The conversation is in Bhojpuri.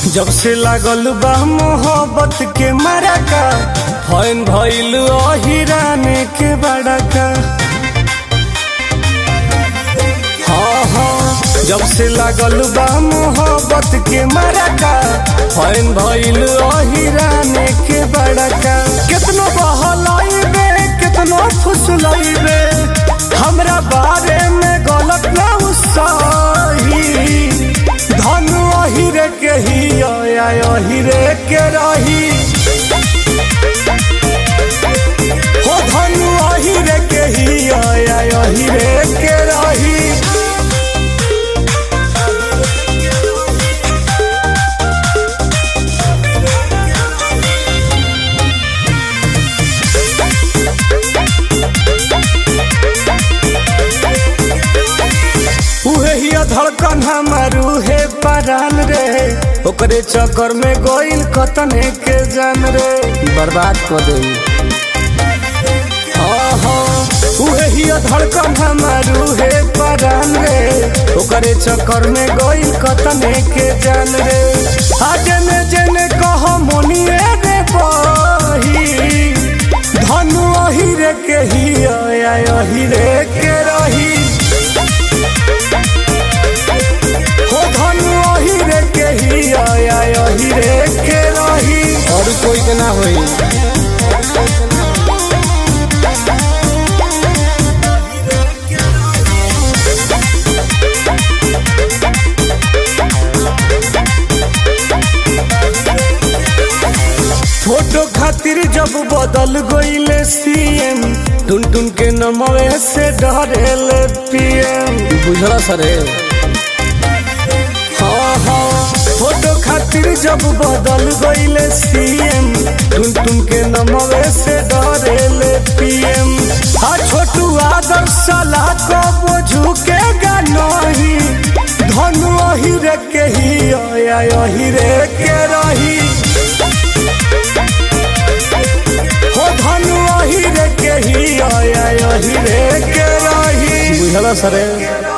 जब से लागल बा मोहब्बत के मरका फैन भइल अहिराने के बड़का हाँ हाँ जब से लागल बा मोहब्बत के मरका फैन भइल अहिराने के बड़का कितनो बहलाइबे कितनो फुसलाइबे हमरा बारे में गलत ना सही धन अहिरे के ही आया अहिरे के रही हो धन अहिरे के ही आया अहिरे के रही उहे ही धड़कन हमारू है परान रे ओकरे चक्कर में गोइल कतने के जान रे बर्बाद कर दे उहे ही धड़कन हमारू है परान रे ओकरे चक्कर में गोइल कतने के जान रे आ जने जने कह मोनिए रे बही धनु अहिरे के ही आया अहिरे के रही हो धनु अहिरे के ही आया अहिरे के रही और कोई के ना होई फोटो खातिर जब बदल गईले सीएम टुन टुन के नमवे से डरेले पीएम बुझला सरे हाँ हाँ फोटो खातिर जब बदल गईले सीएम टुन टुन के नमवे से डरेले पीएम आ छोटू आदर्श सलाह को बोझू के नहीं धनु अहिरे के ही आया अहिरे के रही हो धनु अहिरे के ही आया अहिरे के रही बुझला सरे